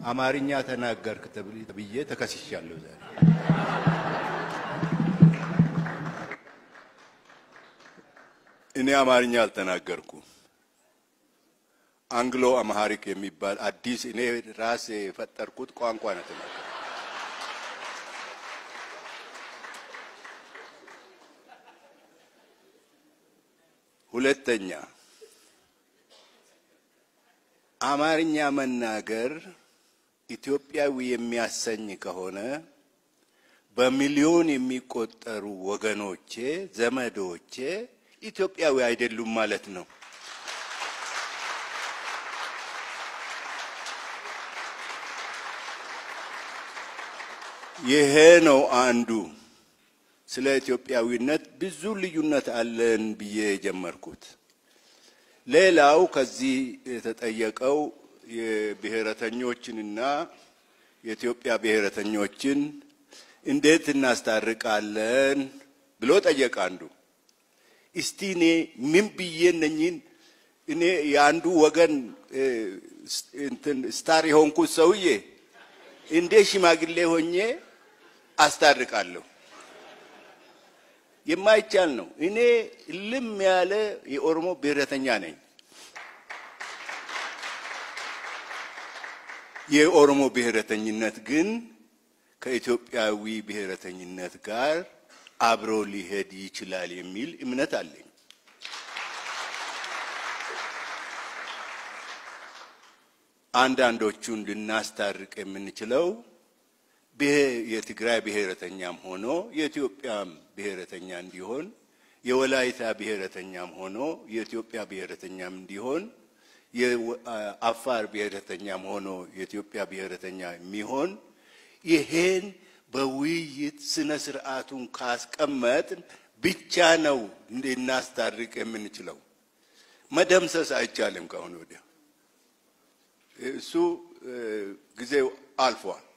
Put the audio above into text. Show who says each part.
Speaker 1: አማርኛ ተናገርክ ተብዬ ተከስሻለሁ ዛሬ። እኔ አማርኛ አልተናገርኩም። አንግሎ አማሃሪክ የሚባል አዲስ እኔ ራሴ የፈጠርኩት ቋንቋ ነው ተናገርኩት። ሁለተኛ አማርኛ መናገር ኢትዮጵያዊ የሚያሰኝ ከሆነ በሚሊዮን የሚቆጠሩ ወገኖቼ፣ ዘመዶቼ ኢትዮጵያዊ አይደሉም ማለት ነው። ይሄ ነው አንዱ ስለ ኢትዮጵያዊነት ብዙ ልዩነት አለን ብዬ የጀመርኩት። ሌላው ከዚህ የተጠየቀው የብሔረተኞችንና የኢትዮጵያ ብሔረተኞችን እንዴት እናስታርቃለን ብሎ ጠየቀ አንዱ። እስቲ እኔ ምን ብዬ እነኝን እኔ የአንዱ ወገን እንትን ስታር የሆንኩት ሰውዬ እንዴት ሽማግሌ ሆኜ አስታርቃለሁ? የማይቻል ነው። እኔ ልም ያለ የኦሮሞ ብሔረተኛ ነኝ። የኦሮሞ ብሔረተኝነት ግን ከኢትዮጵያዊ ብሔረተኝነት ጋር አብሮ ሊሄድ ይችላል የሚል እምነት አለኝ። አንዳንዶቹን ልናስታርቅ የምንችለው የትግራይ ብሔረተኛም ሆኖ የኢትዮጵያም ብሔረተኛ እንዲሆን የወላይታ ብሔረተኛም ሆኖ የኢትዮጵያ ብሔረተኛም እንዲሆን የአፋር ብሔረተኛም ሆኖ የኢትዮጵያ ብሔረተኛ የሚሆን ይሄን በውይይት ስነ ስርዓቱን ካስቀመጥን ብቻ ነው እንድናስታርቅ የምንችለው። መደምሰስ አይቻልም። ከአሁን ወዲያ እሱ ጊዜው አልፏል።